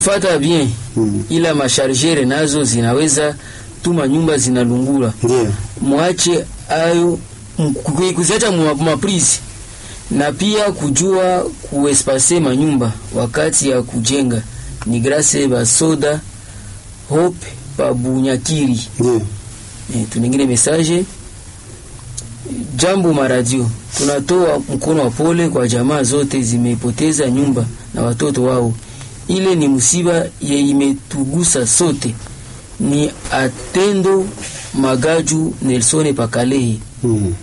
fata bien Mm. ila mashargere nazo zinaweza tuma nyumba zinalungula. Ndio. Mwache ayo m- ku- kuziacha mu- maprizi na pia kujua kuespase manyumba wakati ya kujenga ni grase basoda hope pabunyakiri Ndio. e, tunengine mesaje jambo maradio tunatoa mkono wa pole kwa jamaa zote zimepoteza nyumba na watoto wao ile ni msiba ye imetugusa sote ni atendo magaju nelsone pakalehi Mm.